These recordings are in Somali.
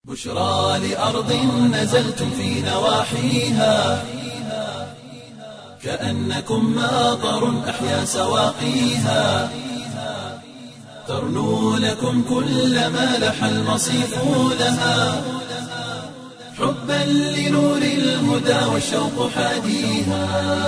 بشرى لأرض نزلتم في نواحيها كأنكم ماطر أحيا سواقيها ترنو لكم كل ما لح المصيف لها حبا لنور الهدى والشوق حاديها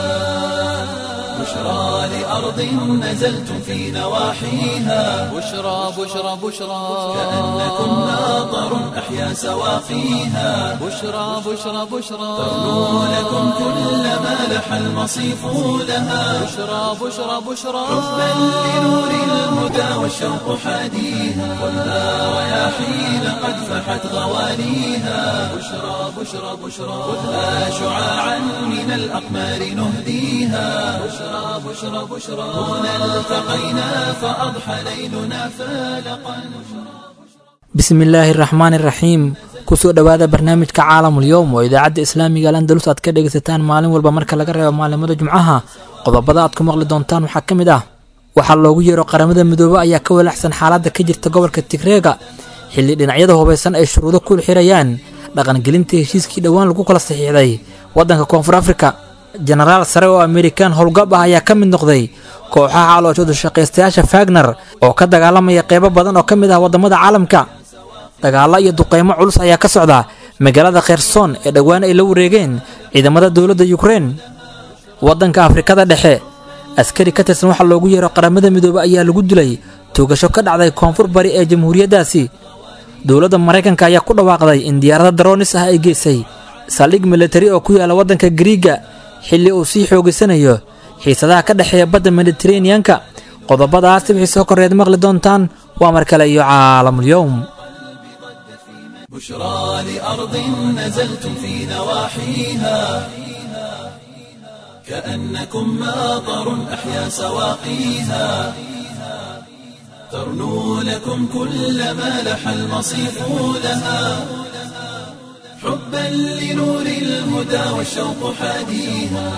بشرى لأرض نزلتم في نواحيها بشرى بشرى بشرى كأنكم ماطر أحيا سواقيها بشرى بشرى بشرى ترنو لكم كل ما لح المصيف لها بشرى بشرى بشرى حبا لنور الهدى والشوق حاديها والنار رياحين قد فحت غوانيها بشرى بشرى بشرى خذها شعاعا من الأقمار نهديها بشرى بشرى بشرى هنا التقينا فأضحى ليلنا فالقا bismi illaahi araxmaani iraxiim kusoo dhowaada barnaamijka caalamul yowm oo idaacadda islaamiga al andalus aad ka dhegaysataan maalin walba marka laga reebo maalimada jumcaha qodobada aad ku maqli doontaan waxaa ka mid ah waxaa loogu yeero qaramada midoobe ayaa ka walaacsan xaaladda ka jirta gobolka tigreega xilli dhinacyada hubaysan ay shuruudo ku xirayaan dhaqangelinta heshiiskii dhowaan lagu kala saxiixday waddanka koonfur afrika jenaraal sare oo amerikan howlgab ah ayaa ka mid noqday kooxaha calooshooda shaqaystayaasha fagner oo ka dagaalamaya qeybo badan oo ka mid ah waddamada caalamka dagaalo iyo duqeymo culus ayaa ka socda magaalada kherson ee dhowaan ay la wareegeen ciidamada dowladda yukrein waddanka afrikada dhexe askari ka tirsan waxaa loogu yeero qaramada midoobe ayaa lagu dilay toogasho ka dhacday koonfur bari ee jamhuuriyaddaasi dowladda maraykanka ayaa ku dhawaaqday in diyaarada daroonis ah ay geysay saldhig militari oo ku yaala waddanka gariiga xilli uu sii xoogaysanayo xiisadaha ka dhexeeya badda mediteraneanka qodobadaas wixii soo korreed maqli doontaan waa mar kale iyo caalamulyowm بشرى لأرض نزلتم في نواحيها كأنكم ماطر أحيا سواقيها ترنو لكم كل ما لح المصيف لها حبا لنور الهدى والشوق حاديها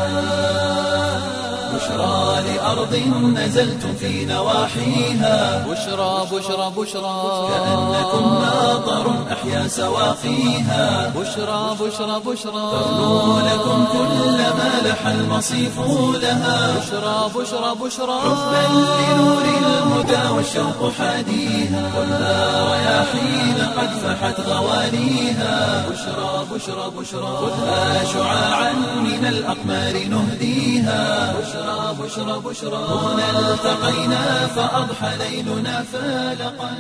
بشرى لأرض نزلتم في نواحيها بشرى بشرى بشرى كأنكم ماطر أحيا سواقيها بشرى بشرى بشرى ترنو لكم كل ما لح المصيف لها بشرى بشرى بشرى حبا لنور الهدى والشوق حاديها والنار رياحين قد فحت غوانيها بشرى بشرى بشرى خذها شعاعا من الأقمار نهديها بشرى بشرى بشرى هنا التقينا فأضحى ليلنا فالقا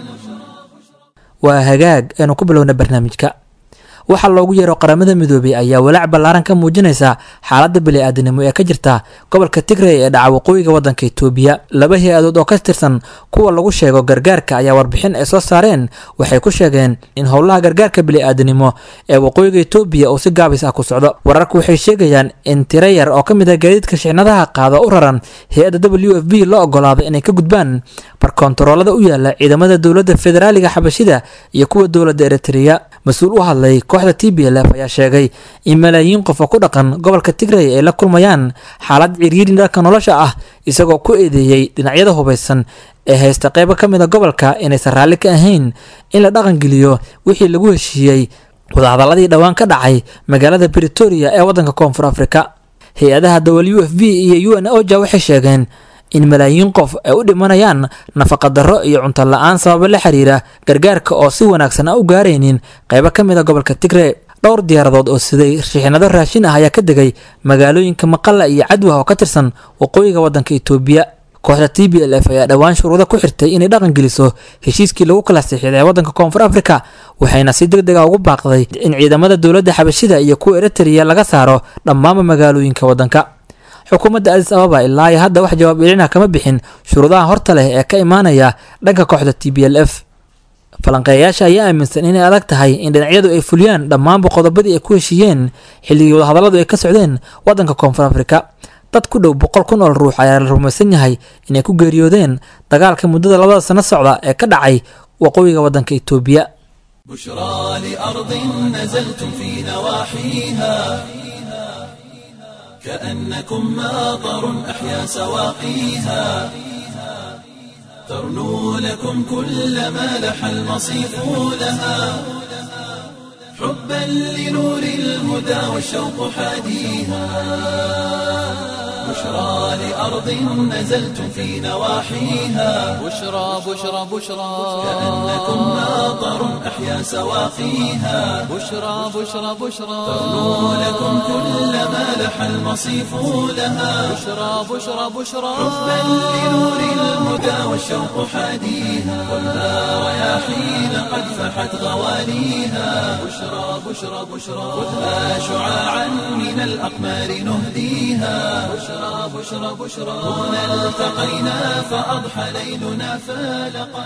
waa hagaag aynu ku bilowna barnaamijka waxaa loogu yeero qaramada midoobey ayaa walaac ballaaran ka muujinaysa xaaladda bili-aadanimo ee ka jirta gobolka tigrey ee dhaca waqooyiga waddanka itoobiya laba hay-adood oo ka tirsan kuwa lagu sheego gargaarka ayaa warbixin ay soo saareen waxay ku sheegeen in howlaha gargaarka bili-aadanimo ee waqooyiga itoobiya uu si gaabis ah ku socdo wararku waxay sheegayaan in tiro yar oo ka mid ah gaadiidka shixnadaha qaada u raran hay-adda w f b loo ogolaaday inay ka gudbaan barkoontaroolada u yaala ciidamada dowladda federaaliga xabashida iyo kuwa dowladda eritreya mas-uul u hadlay kooxda t b l f ayaa sheegay in malaayiin qof oo ku dhaqan gobolka tigrey ay la kulmayaan xaalad ciriiri dharka nolosha ah isagoo ku eedeeyey dhinacyada hubaysan ee haysta qeybo ka mid a gobolka inaysan raalli ka ahayn in la dhaqangeliyo wixii lagu heshiiyey wadahadaladii dhowaan ka dhacay magaalada britoria ee waddanka koonfur afrika hay-adaha w f b iyo u n oja waxay sheegeen in malaayiin qof ay u dhimanayaan nafaqadarro iyo cunto la-aan sababo la xiriira gargaarka oo si wanaagsan aan u gaaraynin qeybo ka mid a gobolka tigre dhowr diyaaradood oo siday shixnado raashin ah ayaa ka degay magaalooyinka maqalla iyo cadwah oo ka tirsan waqooyiga waddanka itoobiya kooxda t b l f ayaa dhowaan shuruudo ku xirtay inay dhaqan geliso heshiiskii lagu kala sixiday waddanka koonfur afrika waxayna si deg dega ugu baaqday in ciidamada dowladda xabashida iyo kuwa eritrea laga saaro dhammaanba magaalooyinka waddanka xukuumadda adis ababa ilaa iyo hadda wax jawaab ilina kama bixin shuruudaha horta leh ee ka imaanaya dhanka kooxda t b l f falanqeeyayaasha ayaa aaminsan inay adag tahay in dhinacyadu ay fuliyaan dhammaanba qodobadii ay ku heshiiyeen xilligii wadahadalladu ay ka socdeen waddanka koonfur afrika dad ku dhow boqol kun oo ruux ayaa la rumaysan yahay inay ku geeriyoodeen dagaalka muddada labada sano socda ee ka dhacay waqooyiga waddanka itoobiya بشرى لأرض نزلتم في نواحيها كأنكم ماطر أحيا سواقيها ترنو لكم كل ما لح المصيف لها حبا لنور الهدى والشوق حاديها بشرى لأرض نزلتم في نواحيها بشرى بشرى بشرى كأنكم ماطر أحيا سواقيها بشرى بشرى بشرى تغنو لكم كل ما لح المصيف لها بشرى بشرى بشرى حبا لنور الهدى والشوق حاديها خذها رياحين قد فحت غواليها بشرى بشرى بشرى خذها شعاعا من الأقمار نهديها بشرى بشرى بشرى هنا التقينا فأضحى ليلنا فالقا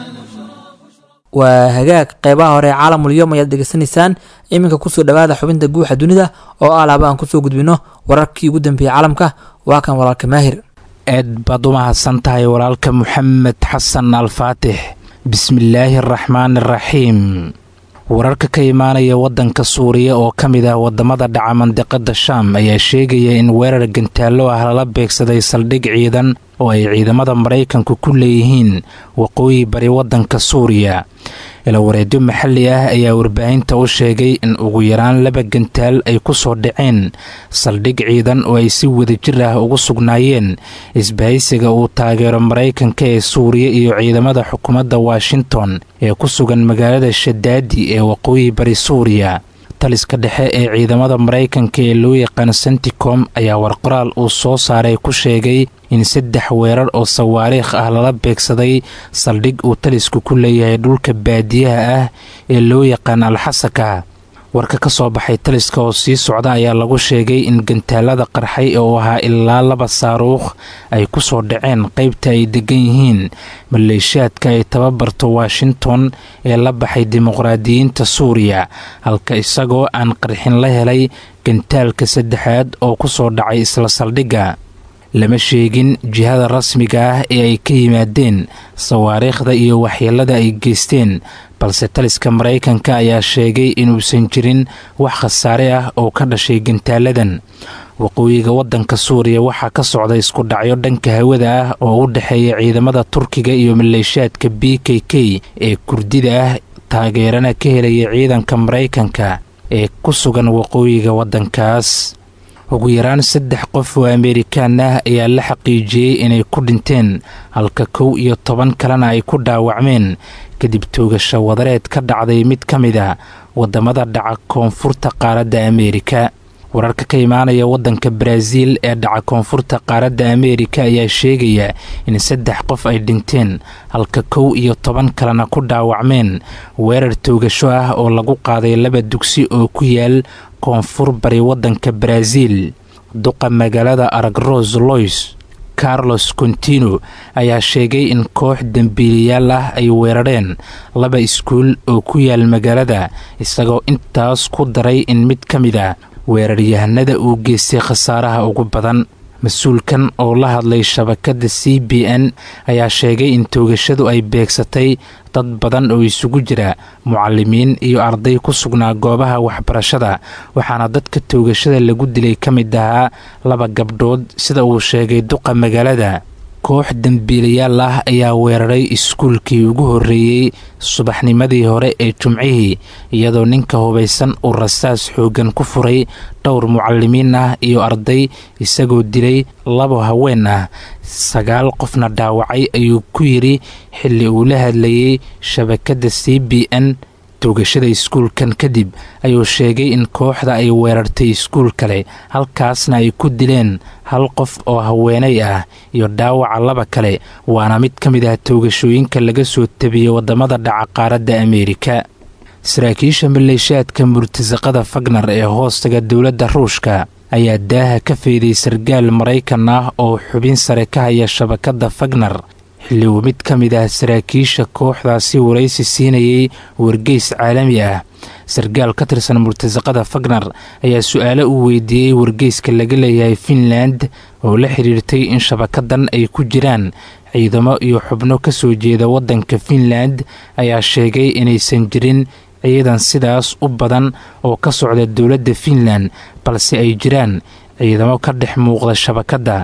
waa hagaag qeybaha hore ee caalamul yom ayaad degeysanaysaan iminka kusoo dhawaada xubinta guuxa dunida oo ah laaba aan kusoo gudbino wararkii ugu dambeeyey caalamka waa kan walaalka maahir aad baad u mahadsan tahay walaalka moxamed xasan alfaatix bismillaahi araxmaani araxiim wararka ka imaanaya waddanka suuriya oo ka mid ah wadamada dhaca mandiqada shaam ayaa sheegaya in weerar gantaallo ah lala beegsaday saldhig ciidan oo ay ciidamada maraykanku ku leeyihiin waqooyi bari waddanka suuriya ilawareedyo maxalli ah ayaa warbaahinta u sheegay in ugu yaraan laba gantaal ay ku soo dhaceen saldhig ciidan oo ay si wadajir ah ugu sugnaayeen isbahaysiga uu taageero maraykanka ee suuriya iyo ciidamada xukuumadda washington ee ku sugan magaalada shadaadi ee waqooyi bari suuriya taliska dhexe ee ciidamada maraykanka ee loo yaqaan senticom ayaa warqoraal uu soo saaray ku sheegay in saddex weerar oo sawaariikh ah lala beegsaday saldhig uu talisku ku leeyahay dhulka baadiyaha ah ee loo yaqaan alxasaka warka ka soo baxay taliska oo sii socda ayaa lagu sheegay in gantaalada qarxay oo ahaa ilaa laba saaruukh ay ku soo dhaceen qaybta ay degan yihiin maleeshiyaadka ay tababarto washington ee la baxay dimuqraadiyiinta suuriya halka isagoo aan qarxin la helay gantaalka saddexaad oo ku soo dhacay isla saldhigga lama sheegin jihada rasmiga ah ee ay ka yimaadeen sawaariikhda iyo waxyeelada ay geysteen balse taliska maraykanka ayaa sheegay inuusan jirin wax khasaare ah oo ka dhashay gantaaladan waqooyiga waddanka suuriya waxaa ka socda isku dhacyo dhanka hawada ah oo u dhexeeya ciidamada turkiga iyo maleeshiyaadka b k k ee kurdida ah taageerana ka helaya ciidanka maraykanka ee ku sugan waqooyiga waddankaas ugu yaraan saddex qof oo ameerikaan ah ayaa la xaqiijiyey inay ku dhinteen halka kow iyo toban kalena ay ku dhaawacmeen kadib toogasho wadareed ka dhacday mid ka mid a wadamada dhaca koonfurta qaaradda ameerika wararka ka imaanaya waddanka baraaziil ee dhaca koonfurta qaaradda ameerika ayaa sheegaya in saddex qof ay dhinteen halka kow iyo toban kalena ku dhaawacmeen weerar toogasho ah oo lagu qaaday laba dugsi oo ku yaal koonfur bari waddanka baraaziil duqa magaalada aragros lois carlos contino ayaa sheegay in koox dembiiliyaal ah ay weerareen laba iskuul oo ku yaal magaalada isagoo intaas ku daray in mid ka mid a weeraryahanada uu geystay khasaaraha ugu badan mas-uulkan oo la hadlay shabakadda c b n ayaa sheegay in toogashadu ay beegsatay dad badan oo isugu jira mucalimiin iyo arday ku sugnaa goobaha waxbarashada waxaana dadka toogashada lagu dilay ka mid ahaa laba gabdhood sida uu sheegay duqa magaalada koox dembiilayaal ah ayaa weeraray iskuulkii ugu horreeyey subaxnimadii hore ee jumcihii iyadoo ninka hubaysan uu rasaas xooggan ku furay dhowr mucalimiin ah iyo arday isagoo dilay labo haween ah sagaal qofna dhaawacay ayuu ku yidhi xilli uu la hadlayay shabakadda c b n toogashada iskuulkan kadib ayuu sheegay in kooxda ay weerartay iskuul kale halkaasna ay ku dileen hal qof oo haweenay ah iyo dhaawaca laba kale waana mid ka mid ah toogashooyinka laga soo tabiyey waddamada dhaca qaaradda ameerika saraakiisha maleeshiyaadka murtasaqada fagnar ee hoostaga dowladda ruushka ayaa daaha ka feyday sargaal maraykan ah oo xubin sare ka haya shabakadda fagnar xilli uu mid ka mid ah saraakiisha kooxdaasi waraysi siinayay wargeys caalami ah sargaal ka tirsan murtasaqada fagnar ayaa su-aalo uu weydiiyey wargeyska laga leeyahay finland oo la xidhiirtay in shabakadan ay ku jiraan ciidamo iyo xubno ka soo jeeda waddanka finland ayaa sheegay inaysan jirin ciidan sidaas u badan oo ka socda dowladda finland balse ay jiraan ciidamo ka dhex muuqda shabakadda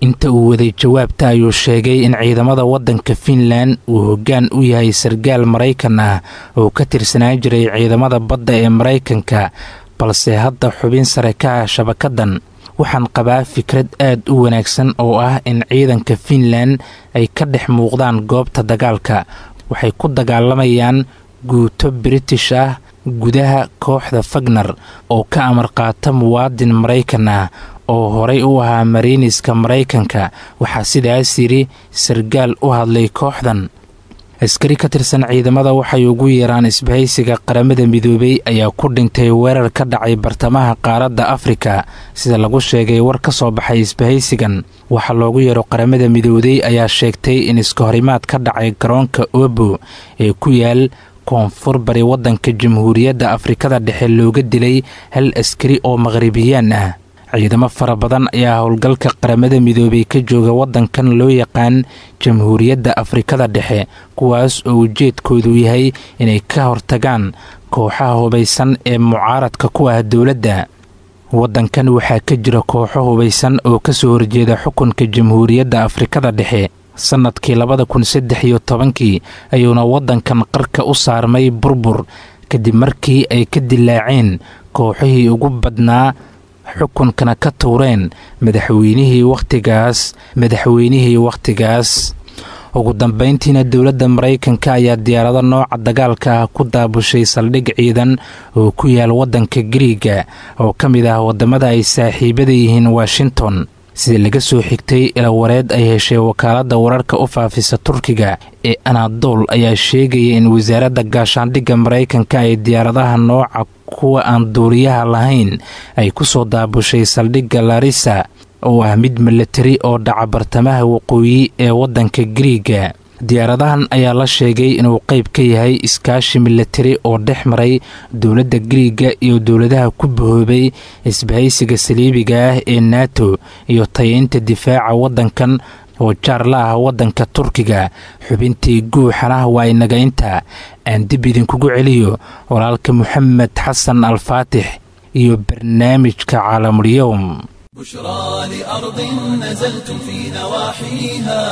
inta uu waday jawaabta ayuu sheegay in ciidamada waddanka fiinlan uu hoggaan u yahay sargaal maraykan ah oo ka tirsanaan jiray ciidamada badda ee maraykanka balse hadda xubin sare ka ah shabakadan waxaan qabaa fikrad aad u wanaagsan oo ah in ciidanka fiinlan ay ka dhex muuqdaan goobta dagaalka waxay ku dagaalamayaan guuto british ah gudaha kooxda fagner oo ka amar qaata muwaadin maraykan ah oo horay u ahaa mariiniska maraykanka waxaa sidaas yidhi sargaal u hadlay kooxdan askari ka tirsan ciidamada waxay ugu yeeraan isbahaysiga qaramada midoobay ayaa ku dhintay weerar ka dhacay bartamaha qaaradda afrika sida lagu sheegay war ka soo baxay isbahaysigan waxaa loogu yeero qaramada midooday ayaa sheegtay in iskahorimaad ka dhacay garoonka obo ee ku yaal koonfur bari waddanka jamhuuriyadda afrikada dhexe looga dilay hal askari oo maqhribiyaan ah ciidamo fara badan ayaa howlgalka qaramada midoobay ka jooga waddankan loo yaqaan jamhuuriyadda afrikada dhexe kuwaas oo ujeedkoodu yahay inay ka hortagaan kooxaha hubaysan ee mucaaradka ku ah dowladda waddankan waxaa ka jira kooxo hubaysan oo kasoo horjeeda xukunka jamhuuriyadda afrikada dhexe sannadkii labada kun saddex iyo tobankii ayuuna waddankan qarka u saarmay burbur kadib markii ay ka dilaaceen kooxihii ugu badnaa xukunkana ka tuureen madaxweynihii wakhtigaas madaxweynihii wakhtigaas ugu dambayntiina dowladda maraykanka ayaa diyaarado nooca dagaalka ah ku daabushay saldhig ciidan oo ku yaal waddanka gariiga oo ka mid ah waddamada ay saaxiibada yihiin washington sida laga soo xigtay ilawareed ay heshay wakaaladda wararka u faafisa turkiga ee anadol ayaa sheegaya in wasaaradda gaashaandhigga maraykanka ay diyaaradaha nooca kuwa aan duuriyaha lahayn ay ku soo daabushay saldhigga larisa oo ah mid milatari oo dhaca bartamaha waqooyi ee waddanka gariiga diyaaradahan ayaa la sheegay inuu qayb ka yahay iskaashi milatari oo dhex maray dowladda gariiga iyo dowladaha ku bahoobay isbahaysiga saliibiga ah ee nato iyo tayeynta difaaca waddankan oo jaar la ah waddanka turkiga xubintii guuxana waa inagaynta aan dib idinkugu celiyo walaalka moxamed xasan alfaatix iyo barnaamijka caalamulyowm بشرى لأرض نزلتم في نواحيها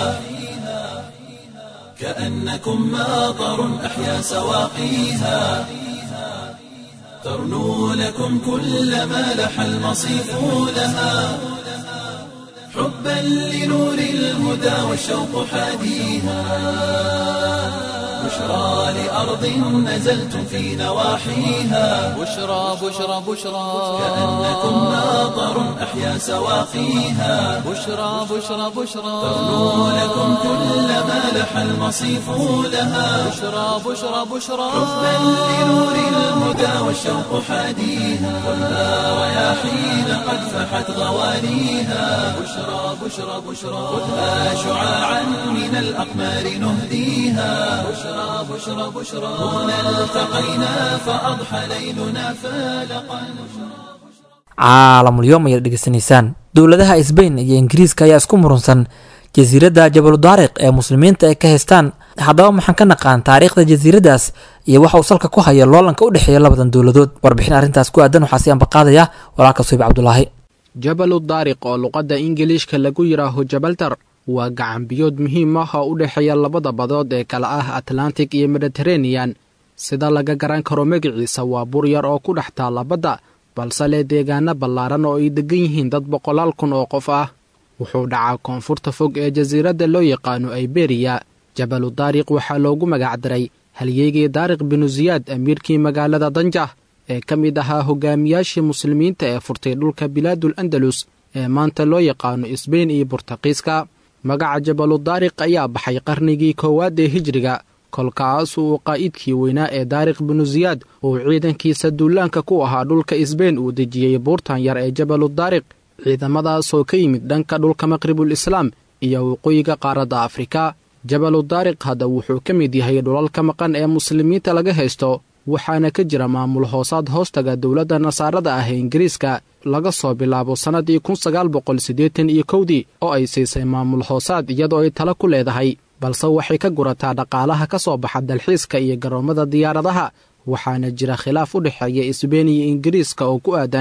كأنكم ماطر أحيا سواقيها ترنو لكم كل ما لح المصيف لها حبا لنور الهدى والشوق حاديها بشرى لأرض نزلتم في نواحيها بشرى بشرى بشرى كأنكم ماطر أحيا سواقيها بشرى بشرى بشرى ترنو لكم كل ما لح المصيف لها بشرى بشرى بشرى حبا لنور الهدى والشوق حاديها خذها رياحين قد فحت غوانيها بشرى بشرى بشرى خذها شعاعا من الأقمار نهديها بشرى بشرى بشرى هنا التقينا فأضحى ليلنا فالقا caalamulyoom ayaad dhegeysanaysaan dowladaha sbain iyo ingiriiska ayaa isku murunsan jasiiradda jabaludaariq ee muslimiinta ay ka haystaan haddaba maxaan ka naqaan taariikhda jasiiraddaas iyo waxa uu salka ku haya loolanka u dhexeeya labadan dowladood warbixin arrintaas ku aadan waxaa si ambaqaadaya walaalka suyib cabdulaahi jabalu daariq oo luqadda ingiliishka lagu yidhaaho jabaltar waa gacanbiyood muhiim ah oo u dhexeeya labada badood ee kale ah atlantic iyo mediteranean sida laga garan karo magaciisa waa bur yar oo ku dhex taalla badda balse leh deegaano ballaaran oo ay deggan yihiin dad boqolaal kun oo qof ah wuxuu dhacaa koonfurta fog ee jasiiradda loo yaqaano iberiya jabalu daariq waxaa loogu magacdaray halyeegii daariq binu siyaad amiirkii magaalada danjah ee ka mid ahaa hogaamiyaashii muslimiinta ee furtay dhulka bilaadul andalus ee maanta loo yaqaano isbein iyo burtaqiiska magaca jabalu daariq ayaa baxay qarnigii koowaad ee hijriga kolkaas uu qaa'idkii weynaa ee daariq binu siyaad uu ciidankiisa duulaanka ku ahaa dhulka isbein uu dejiyey buurtan yar ee jabalu daariq ciidamadaasoo ka yimid dhanka dhulka maqribul islaam iyo waqooyiga qaaradda afrika jabalu daariq hadda wuxuu ka mid yahay dhulalka maqan ee muslimiinta laga haysto waxaana ka jira maamul hoosaad hoostaga dowladda nasaarada ah ee ingiriiska laga soo bilaabo sannadii kun sagaal boqol siddeetan iyo kowdii oo ay siisay maamul hoosaad iyadoo ay tala ku leedahay balse waxay ka gurataa dhaqaalaha ka soo baxa dalxiiska iyo garoommada diyaaradaha waxaana jira khilaaf u dhexeeya isbein iyo ingiriiska oo ku aadan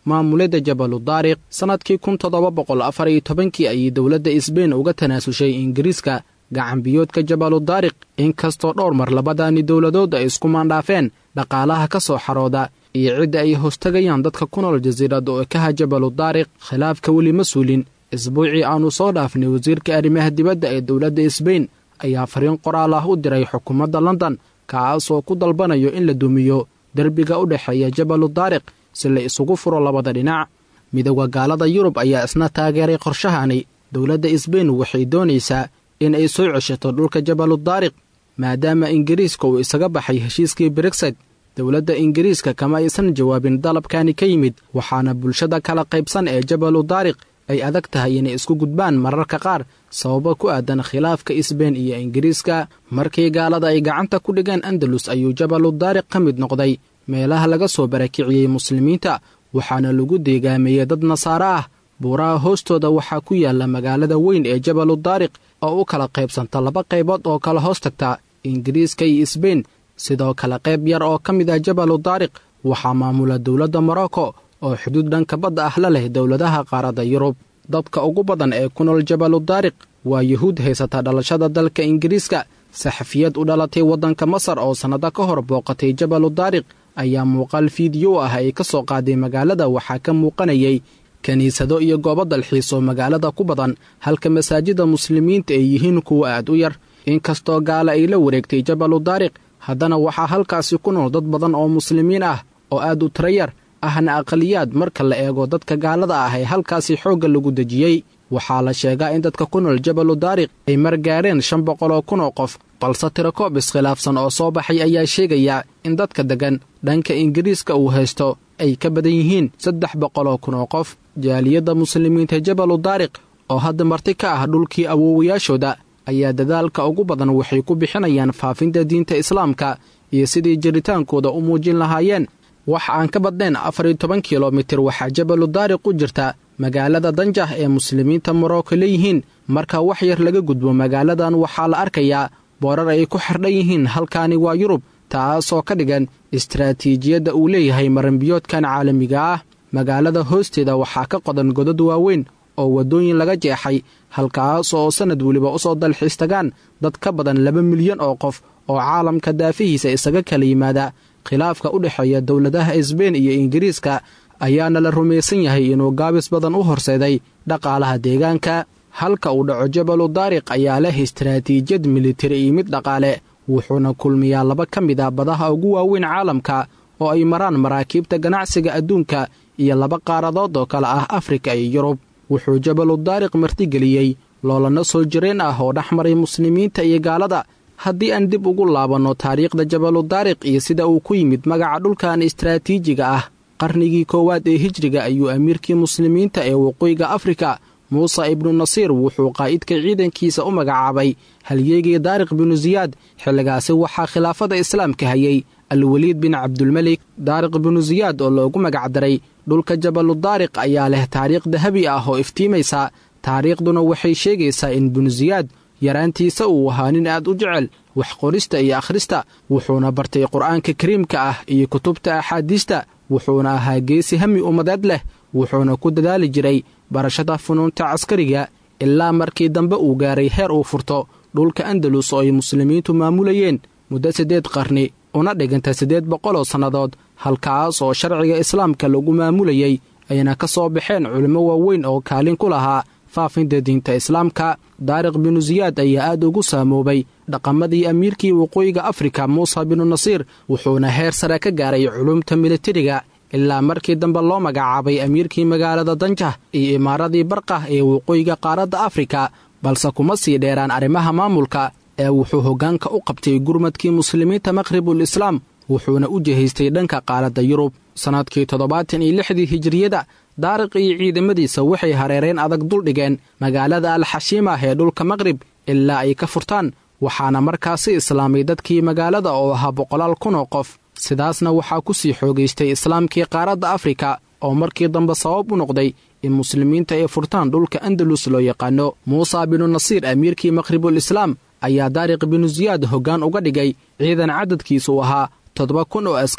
maamulidda jabalu daariq sannadkii kun toddoba boqol afar iyo tobankii ayay dowladda isbein uga tanaasushay ingiriiska gacanbiyoodka jabalu daariq inkastoo dhowr mar labadaani dowladood ay isku maandhaafeen dhaqaalaha ka soo xarooda iyo cidda ay hoostagayaan dadka ku nool jasiiradda oo kaha jabalu daariq khilaafka weli ma suulin isbuucii aannu soo dhaafnay wasiirka arrimaha dibadda ee dowladda isbein ayaa fariin qoraal ah u diray xukuumadda london kaasoo ku dalbanayo in la dumiyo derbiga u dhexeeya jabalu daariq si la isugu furo labada dhinac midooda gaalada yurub ayaa isna taageeray qorshahani dowladda isbein waxay doonaysaa in ay soo ceshato dhulka jabalu daariq maadaama ingiriiska uu isaga baxay heshiiskii brexit dowladda ingiriiska kama aysan jawaabin dalabkani ka yimid waxaana bulshada kala qaybsan ee jabalu daariq ay adag tahay inay isku gudbaan mararka qaar sababo ku aadan khilaafka isbein iyo ingiriiska markii gaalada ay gacanta ku dhigeen andalus ayuu jabalu daariq ka mid noqday meelaha laga soo barakiciyey muslimiinta waxaana lagu deegaameeyey dad nasaare ah buuraha hoostooda waxaa ku yaalla magaalada weyn ee jabalu daariq oo u kala qaybsanta laba qaybood oo kala hoos tagta ingiriiska iyo isbein sidoo kale qayb yar oo ka mid ah jabalu daariq waxaa maamula dowladda morocco oo xuduud dhanka badda ah la leh dowladaha qaaradda yurub dadka ugu badan ee ku nool jabalu daariq waa yuhuud haysata dhalashada dalka ingiriiska saxafiyad u dhalatay waddanka masar oo sannado ka hor booqatay jabalu daariq ayaa muuqaal fiidiyo ah ay ka soo qaaday magaalada waxaa ka muuqanayay kiniisado iyo goobo dalxiis oo magaalada ku badan halka masaajida muslimiinta ay yihiin kuwa aad u yar inkastoo gaala ay la wareegtay jabalu daariq haddana waxaa halkaasi ku nool dad badan oo muslimiin ah oo aad u tirayar ahna aqaliyaad marka la eego dadka gaalada ah ee halkaasi xoogga lagu dejiyey waxaa la sheegaa in dadka ku nool jabalu daariq ay mar gaareen shan boqol oo kun oo qof balse tirakoob iskhilaafsan oo soo baxay ayaa sheegaya in dadka deggan dhanka ingiriiska uu haysto ay ka badan yihiin saddex boqol oo kun oo qof jaaliyadda muslimiinta jabalu daariq oo hadda marti ka ah dhulkii awoowayaashooda ayaa dadaalka ugu badan waxay ku bixinayaan faafinta diinta islaamka iyo sidii jiritaankooda u muujin lahaayeen wax aan ka badnayn afar iyo toban kilomitir waxaa jabalu daariq u jirta magaalada danjah ee muslimiinta morocco leeyihiin marka wax yar laga gudbo magaaladan waxaa la arkayaa boorar ay ku xardhan yihiin halkaani waa yurub taasoo ka dhigan istaraatiijiyadda uu leeyahay maranbiyoodkan caalamiga ah magaalada hoosteeda waxaa ka qodan godad waaweyn oo waddooyin laga jeexay halkaas oo sannad weliba u soo dalxiis tagaan dad ka badan laba milyan oo qof oo caalamka daafihiisa isaga kala yimaada khilaafka u dhexeeya dowladaha isbein iyo ingiriiska ayaana la rumaysan yahay inuu gaabis badan u horseeday dhaqaalaha deegaanka halka uu dhaco jabalu daariq ayaa leh istaraatiijiyad militari iyo mid dhaqaale wuxuuna kulmiyaa laba ka mid ah badaha ugu waaweyn caalamka oo ay maraan maraakiibta ganacsiga adduunka iyo laba qaaradood oo kale ah afrika iyo yurub wuxuu jabalu daariq martigeliyey loolana soo jireen ah oo dhex maray muslimiinta iyo gaalada haddii aan dib ugu laabanno taariikhda jabalu daariq iyo sida uu ku yimid magaca dhulkan istaraatiijiga ah qarnigii koowaad ee hijriga ayuu amiirkii muslimiinta ee waqooyiga afrika muuse ibnu nasiir wuxuu qaa'idka ciidankiisa u magacaabay halyeegii daariq binu siyaad xilligaasi waxaa khilaafada islaamka hayay alweliid bin cabdulmelik daariq binu siyaad oo loogu magacdaray dhulka jabalu daariq ayaa leh taariikh dahabi ah oo iftiimaysa taariikhduna waxay sheegaysaa in binu siyaad yaraantiisa uu ahaa nin aad u jecel wax qorista iyo akhrista wuxuuna bartay qur'aanka kariimka ah iyo kutubta axaadiista wuxuuna ahaa geesi hami ummadeed leh wuxuuna ku dadaali jiray barashada funuunta caskariga ilaa markii dambe uu gaaray heer uu furto dhulka andalus oo ay muslimiintu maamulayeen muddo siddeed qarni una dhiganta siddeed boqoloo sannadood halkaas oo sharciga islaamka lagu maamulayey ayna ka soo baxeen culimmo waaweyn oo kaalin ku lahaa faafinta diinta islaamka daariq binu siyaad ayaa aad ugu saamoobay dhaqamadii amiirkii waqooyiga afrika muuse binu nasiir wuxuuna heer sare ka gaaray culumta militariga ilaa markii dambe loo magacaabay amiirkii magaalada danjah iyo imaaradii barqah ee waqooyiga qaaradda afrika balse kuma sii dheeraan arrimaha maamulka ee wuxuu hoggaanka u qabtay gurmadkii muslimiinta maqhribul islaam wuxuuna u jihaystay dhanka qaaradda yurub sannadkii toddobaatan iyo lixdii hijiriyada daariq iyo ciidamadiisa waxay hareereen adag duldhigeen magaalada alxashiimah ee dhulka maqrib ilaa ay ka furtaan waxaana markaasi islaamay dadkii magaalada oo ahaa boqolaal kun oo qof sidaasna waxaa ku sii xoogaystay islaamkii qaaradda afrika oo markii dambe sabab u noqday in muslimiinta ay furtaan dhulka andalus loo yaqaano muusa binu nasiir amiirkii maqhribul islaam ayaa daariq binu siyaad hoggaan uga dhigay ciidan cadadkiisu ahaa toddoba kun oo askari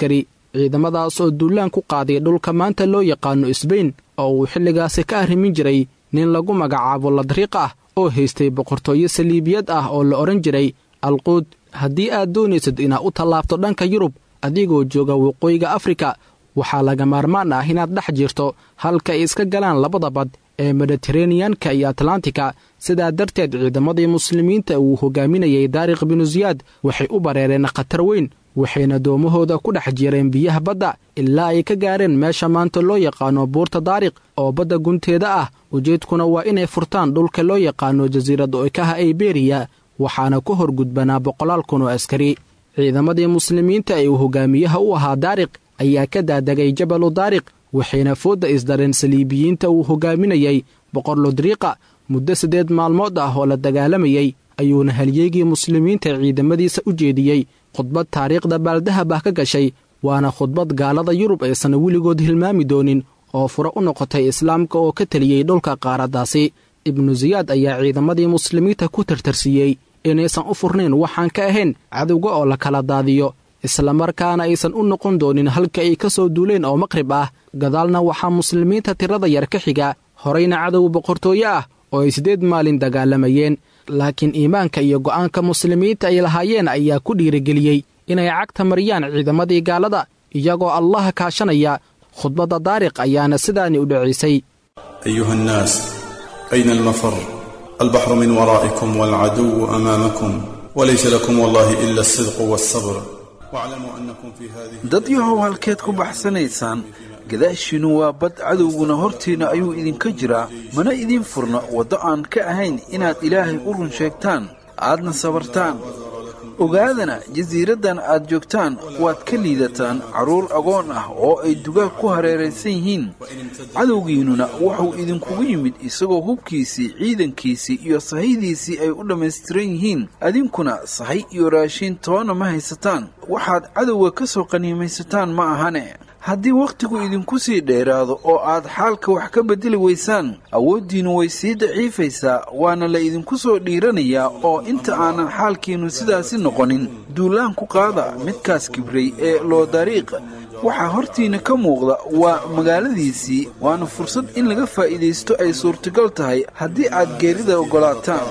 ciidamadaas oo duulaan ku qaaday dhulka maanta loo yaqaano isbayn oo uu xilligaasi ka arrimin jiray nin lagu magacaabo ladriiq ah oo haystay boqortooyo saliibiyad ah oo la odhan jiray alquud haddii aad doonaysad inaad u tallaabto dhanka yurub adigoo jooga waqooyiga afrika waxaa laga maarmaan ah inaad dhex jirto halka ay iska galaan labada bad ee mediteraneyanka iyo atlantika sidaa darteed ciidamadii muslimiinta uu hogaaminayay daariq binu siyaad waxay u bareereen khatar weyn waxayna doomahooda ku dhex jireen biyaha badda ilaa ay ka gaareen meesha maanta loo yaqaano buurta daariq oo badda gunteeda ah ujeedkuna waa inay furtaan dhulka loo yaqaano jasiirad oekaha iberiya waxaana ku hor gudbanaa boqolaal kun oo askari ciidamadii muslimiinta ee uu hogaamiyaha u ahaa daariq ayaa ka daadegay jabalu daariq waxayna foodda isdareen saliibiyiinta uu hogaaminayay boqor lodriiqa muddo siddeed maalmood ah oo la dagaalamayey ayuuna halyeegii muslimiinta ciidamadiisa u jeediyey khudbad taariikhda baaldahab ah ka gashay waana khudbad gaalada yurub aysan weligood hilmaami doonin oo fure u noqotay islaamka oo ka teliyey dhulka qaaraddaasi ibnu siyaad ayaa ciidamadii muslimiinta ku tartarsiiyey inaysan u furnayn waxaan ka ahayn cadowga oo la kala daadiyo islamarkaana aysan u noqon doonin halka ay ka soo duuleen oo maqrib ah gadaalna waxaa muslimiinta tirada yar ka xiga horayna cadow boqortooye ah oo ay siddeed maalin dagaalamayeen laakiin iimaanka iyo go'aanka muslimiinta ay lahaayeen ayaa ku dhiirigeliyey inay cagta mariyaan ciidamadii gaalada iyagoo allaha kaashanaya khudbadda daariq ayaana sidaani u dhacaysay أيها الناس أين المفر البحر من ورائكم والعدو أمامكم وليس لكم والله إلا الصدق والصبر واعلموا أنكم في هذه dad yahow halkeed ku baxsanaysaan gadaashiinnu waa bad cadowguna hortiinna ayuu idinka jiraa mana idiin furna waddo aan ka ahayn inaad ilaahay u run sheegtaan aadna sabartaan ogaadana jasiiraddan aad joogtaan waad ka liidataan carruur agoon ah oo ay dugaag ku hareeraysan yihiin cadowgiinnuna wuxuu idinkugu yimid isagoo hubkiisii ciidankiisii iyo sahaydiisii ay u dhammaystiran yihiin adinkuna sahay iyo raashiin toona ma haysataan waxaad cadowga ka soo qaniimaysataan ma ahane haddii wakhtigu idinku sii dheeraado oo aad xaalka wax ka beddeli weysaan awooddiinnu way sii daciifaysaa waana la idinku soo dhiiranayaa oo inta aanan xaalkiinnu sidaasi noqonin duulaan ku qaada midkaas kibray ee loo dariiq waxaa hortiinna ka muuqda waa magaaladiisii waana fursad in laga faa'iidaysto ay suurtagal tahay haddii aad geerida oggolaataan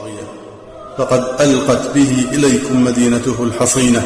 فقد ألقت به إليكم مدينته الحصينة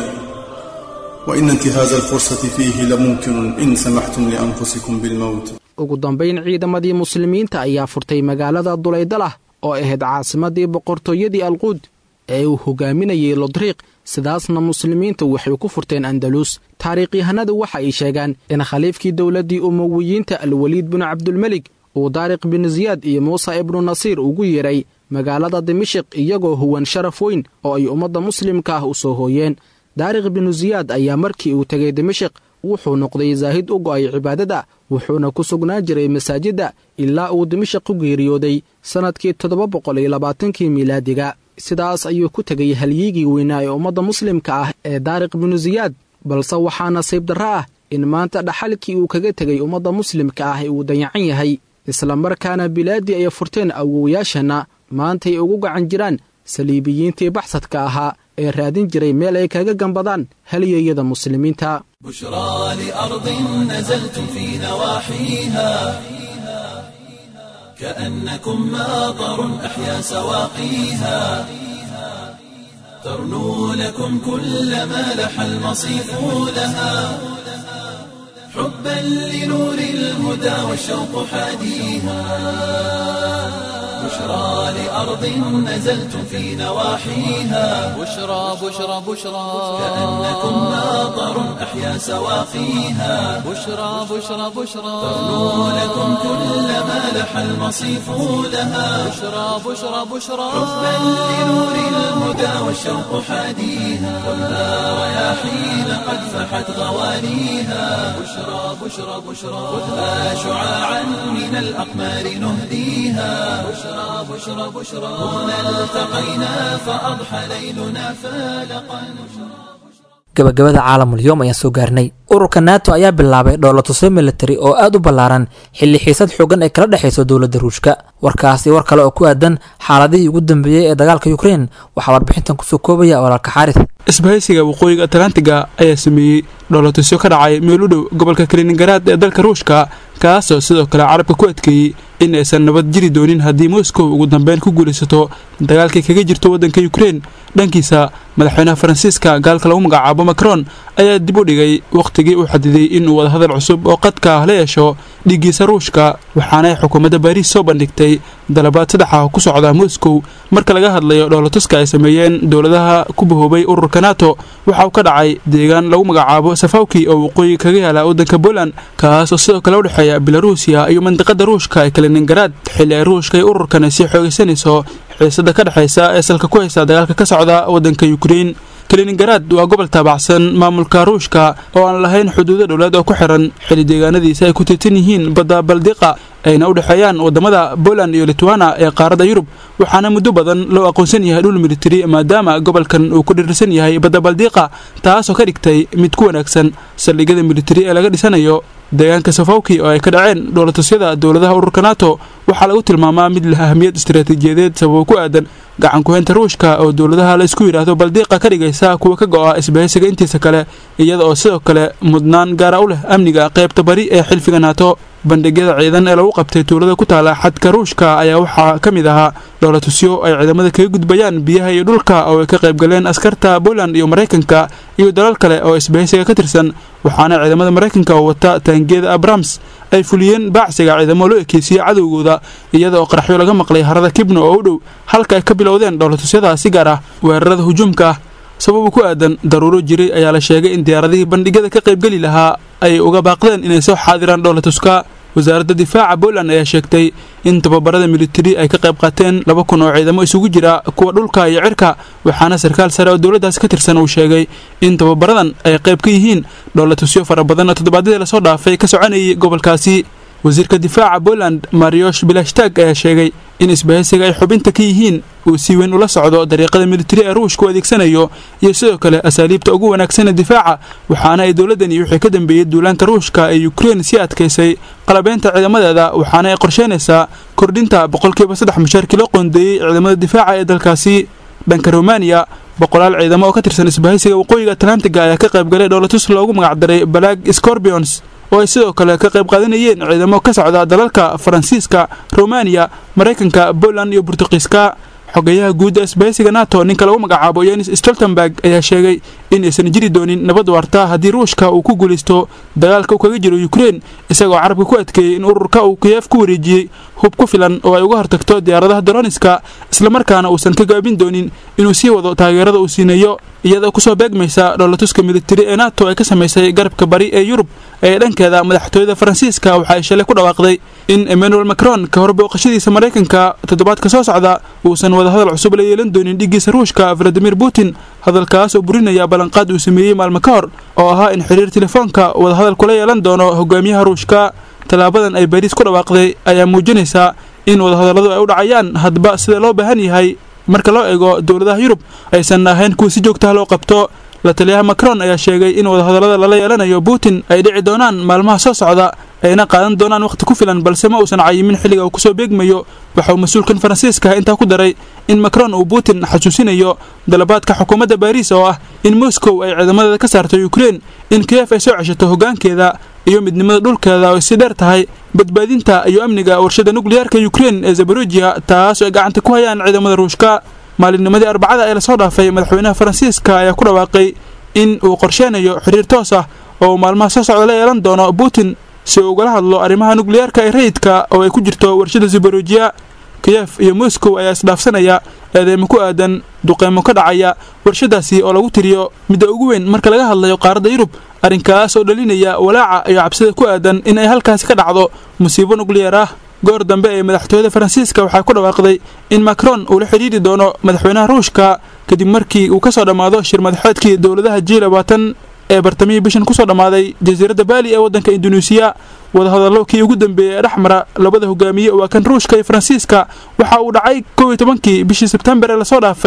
وإن انتهاز الفرصة فيه لممكن إن سمحتم لأنفسكم بالموت ugu dambayn ciidamadii muslimiinta ayaa furtay magaalada dulaydalah oo ahayd caasimadii boqortooyadii alquud ee uu hogaaminayay lodriiq sidaasna muslimiinta waxay ku furteen andalus taariikhyahanadu waxa ay sheegaan in khaliifkii dowladdii umowiyiinta alweliid binu cabdulmelik uu daariq bin siyaad iyo muuse ibnu nasiir ugu yeedhay magaalada dimashiq iyagoo huwan sharaf weyn oo ay ummadda muslimka ah u soo hooyeen daariq binu siyaad ayaa markii uu tegay dimashiq wuxuu noqday zaahid u go'ay cibaadada wuxuuna ku sugnaan jiray masaajidda ilaa uu dimashiq ku geeriyooday sannadkii toddoba boqol iyo labaatankii miilaadiga sidaas ayuu ku tegay halyiigii weynaa ee ummadda muslimka ah ee daariq binu siyaad balse waxaa nasiib darro ah in maanta dhaxalkii uu kaga tegay ummadda muslimka ah ee uu dayacan yahay islamarkaana bilaaddii ay furteen awowayaasheenna maantay ugu gacan jiraan saliibiyiintii baxsadka ahaa ee raadin jiray meel ay kaga gambadaan halyeeyada muslimiinta بشرى لأرض نزلتم في نواحيها كأنكم ماطر أحيا سواقيها ترنو لكم كل ما لح المصيف لها حبا لنور الهدى والشوق حاديها بشرى لأرض نزلتم في نواحيها بشرى بشرى بشرى كأنكم ماطر أحيا سواقيها بشرى بشرى بشرى ترنو لكم كل ما لح المصيف لها بشرى بشرى بشرى حبا لنور الهدى والشوق حاديها كلها رياحين قد فحت غوانيها بشرى بشرى بشرى خذها شعاعا من الأقمار نهديها بشرى بشرى بشرى هنا التقينا فأضحى ليلنا فالقا gabagabada caalamul yoom ayaan soo gaarnay ururka nato ayaa bilaabay dhoolatuso militari oo aad u ballaaran xilli xiisad xoogan ay kala dhexayso dowladda ruushka warkaasi war kale oo ku aadan xaaladihii ugu dambeeyey ee dagaalka ukrein waxaa warbixintan kusoo koobaya walaalka xaaris isbahaysiga waqooyiga atlantiga ayaa sameeyey dhoolatusyo ka dhacay meel u dhow gobolka kaliningaraad ee dalka ruushka kaasoo sidoo kale carabka ku adkeeyey in aysan nabad jiri doonin haddii moscow ugu dambeyn ku guulaysato dagaalkay kaga jirto waddanka ukrein dhankiisa madaxweynaha faransiiska gaalka lagu magacaabo macron ayaa dib u dhigay wakhtigii uu xadiday inuu wadahadal cusub oo qadka ah la yeesho dhiiggiisa ruushka waxaanay xukuumadda baariis soo bandhigtay dalabaad saddex ah ku socda moscow marka laga hadlayo dhoolatuska ay sameeyeen dowladaha ku bahoobay ururka nato waxa uu ka dhacay deegaan lagu magacaabo safawki oo waqooyiga kaga yaala waddanka poland kaas oo sidoo kale u dhexeeya belaruusiya iyo mandiqada ruushka ee kaliningaraad xilli ay ruushka iyo ururkan ay sii xoogaysanayso xiisada ka dhexaysa ee salka ku haysa dagaalka ka socda waddanka ukrein kaliningaraad waa gobol taabacsan maamulka ruushka oo aan lahayn xuduudo dhowlaad oo ku xiran xili deegaanadiisa ay ku tiirtan yihiin badda baldiqa ayna u dhexeeyaan wadamada poland iyo litwana ee qaaradda yurub waxaana muddo badan loo aqoonsan yahay dhul militari maadaama gobolkan uu ku dhirirsan yahay badda baldiqa taasoo ka dhigtay mid ku wanaagsan saldhigyada militari ee laga dhisanayo deegaanka safawki oo ay ka dhaceen dhoolatusyada dowladaha ururka nato waxaa lagu tilmaamaa mid leh ahmiyad istaraatiijiyadeed sababo ku aadan gacan ku-haynta ruushka oo dowladaha la isku yidhaahdo baldiiqa ka dhigaysa kuwa ka go'a isbahaysiga intiisa kale iyada oo sidoo kale mudnaan gaara u leh amniga qaybta bari ee xilfiga nato bandhigyada ciidan ee lagu qabtay tuulada ku taala xadka ruushka ayaa waxaa ka mid ahaa dhoolatusyo ay ciidamada kaga gudbayaan biyaha iyo dhulka oo ay ka qaybgaleen askarta poland iyo maraykanka iyo dalal kale oo isbahaysiga ka tirsan waxaana ciidamada maraykanka oo wata taangiyada abrams ay fuliyeen baacsiga ciidamo loo ekeysiyey cadowgooda iyada oo qaraxyo laga maqlay harada kibno oo u dhow halka ay ka bilowdeen dhoolatusyada si gaar ah weerarada hujuumka ah sababu ku aadan daruuro jiray ayaa la sheegay in diyaaradihii bandhigyada ka qaybgeli lahaa ay uga baaqdeen inay soo xaadiraan dhoolatuska wasaaradda difaaca poland ayaa sheegtay in tababarada militari ay ka qayb qaateen laba kun oo ciidamo isugu jira kuwa dhulka iyo cirka waxaana sarkaal sare oo dowladdaas ka tirsan uu sheegay in tababaradan ay qayb ka yihiin dhoolatusyo fara badan oo toddobaadyadii lasoo dhaafay ka soconayay gobolkaasi wasiirka difaaca poland mariosh bilashtaag ayaa sheegay in isbahaysiga ay xubinta ka yihiin uu si weyn ula socdo dariiqada militari ee ruushka u adeegsanayo iyo sidoo kale asaaliibta ugu wanaagsan ee difaaca waxaana ay dowladdani wixii ka dambeeyey duulaanka ruushka ee ukrein sii adkaysay qalabeynta ciidamadeeda waxaana ay qorsheynaysaa kordhinta boqolkiiba saddex mushaarkii loo qoondeeyey ciidamada difaaca ee dalkaasi dhanka romaniya boqolaal ciidamo oo ka tirsan isbahaysiga waqooyiga atlantiga ayaa ka qaybgalay dhoolatus loogu magacdaray balag scorpions oo ay sidoo kale ka qayb qaadanayeen ciidamo ka socda dalalka faransiiska romaniya maraykanka poland iyo burtuqiiska xogeyaha guudda isbahaysiga nato ninka lagu magacaabo yenis stoltenberg ayaa sheegay in aysan jiri doonin nabad waarta haddii ruushka uu ku guulaysto dagaalka uu kaga jiro ukrein isagoo carabka ku adkeeyey in ururka uu kiyeef ku wareejiyey hub ku filan oo ay uga hortagto diyaaradaha daroniska islamarkaana uusan ka gaabin doonin inuu sii wado taageerada uu siinayo iyadoo kusoo beegmaysa dhoolatuska militari ee nato ay ka samaysay garabka bari ee yurub ee dhankeeda madaxtooyada faransiiska waxa ay shalay ku dhawaaqday in emmanuel macron ka hor booqashadiisa maraykanka toddobaadka soo socda uusan wadahadal cusub la yeelan doonin dhiggiisa ruushka valadimir putin hadalkaas oo burinaya ballanqaad uu sameeyey maalmo ka hor oo ahaa in xiriir telefoonka wadahadal kula yeelan doono hogaamiyaha ruushka tallaabadan ay bariis ku dhawaaqday ayaa muujinaysaa in wadahadalladu ay u dhacayaan hadba sida loo baahan yahay marka loo eego dowladaha yurub aysan ahayn kuwa si joogtaha loo qabto la taliyaha macron ayaa sheegay in wadahadallada lala yeelanayo putin ay dhici doonaan maalmaha soo socda ayna qaadan doonaan wakhti ku filan balse ma uusan cayimin xilliga uu kusoo beegmayo waxa uu mas-uulkan faransiiska intaa ku daray in macron uu putin xasuusinayo dalabaadka xukuumadda baariis oo ah in moscow ay ciidamadeeda ka saarto ukrein in kiyef ay soo ceshato hoggaankeeda iyo midnimada dhulkeeda oo si dheer tahay badbaadinta iyo amniga warshada nukliyaarka ukrein ee zabarujiya taas oo ay gacanta ku hayaan ciidamada ruushka maalinnimadii arbacada ee lasoo dhaafay madaxweynaha faransiiska ayaa ku dhawaaqay in uu qorsheynayo xiriir toos ah oo uu maalmaha soo socda la yeelan doono putin si uu ugala hadlo arrimaha nukliyaarka ee rayidka oo ay ku jirto warshada zabarujiya kiyef iyo moscow ayaa isdhaafsanaya eedeymo ku aadan duqeymo ka dhacaya warshadaasi oo lagu tiriyo midda ugu weyn marka laga hadlayo qaaradda yurub arrinkaas oo dhalinaya walaaca iyo cabsida ku aadan in ay halkaasi ka dhacdo musiibo nukliyeer ah goor dambe ee madaxtooyada faransiiska waxaa ku dhawaaqday in macron uu la xidhiiri doono madaxweynaha ruushka kadib markii uu ka soo dhammaado shir madaxeedkii dowladaha ji labaatan ee bartamihii bishan kusoo dhammaaday jasiiradda baali ee waddanka induneisiya wadahadallo kii ugu dambeeyey ee dhexmara labada hogaamiye waa kan ruushka iyo faransiiska waxa uu dhacay kow iyo tobankii bishii sebtembar ee lasoo dhaafay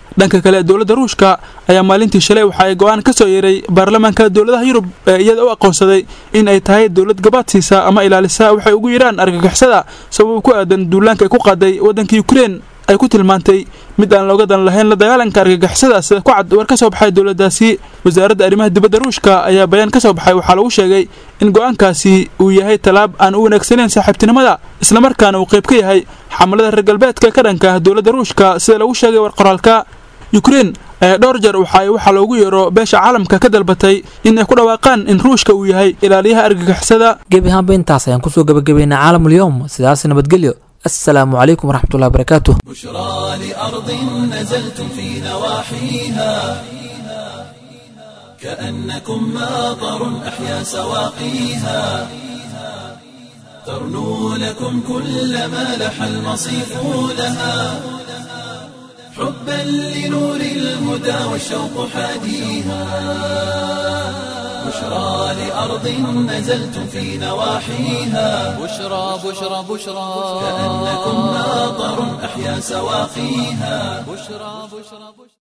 dhanka kale dowladda ruushka ayaa maalintii shalay waxa ay go-aan ka soo yeeray baarlamaanka dowladaha yurub ee iyada u aqoonsaday in ay tahay dowlad gabaadsiisa ama ilaalisa waxay ugu yidhaan argagixisada sabab ku aadan duulaanka ay ku qaaday waddanka ukrein ay ku tilmaantay mid aan looga dan lahayn la dagaalanka argagixisada sida ku cad war ka soo baxay dowladdaasi wasaaradda arrimaha dibadda ruushka ayaa bayaan ka soo baxay waxaa lagu sheegay in go-aankaasi uu yahay tallaab aan u wanaagsanayn saaxiibtinimada islamarkaana uu qayb ka yahay xamalada reer galbeedka ka dhanka ah dowladda ruushka sida lagu sheegay war qoraalka ukrein ayaa dhowr jeer waxa ay waxaa loogu yeero beesha caalamka ka dalbatay in ay ku dhawaaqaan in ruushka uu yahay ilaaliyaha argagixisada gebi ahaanba intaas ayaan kusoo gabagabaynay caalamulyoom sidaas nabadgelyo السلام عليكم ورحمة الله وبركاته بشرى لأرض نزلتم في نواحيها كأنكم ماطر أحيا سواقيها ترنو لكم كل ما لح المصيف لها حبا لنور الهدى والشوق حاديها بشرى لأرض نزلتم في نواحيها بشرى بشرى بشرى كأنكم ماطر أحيا سواقيها بشرى بشرى بشرى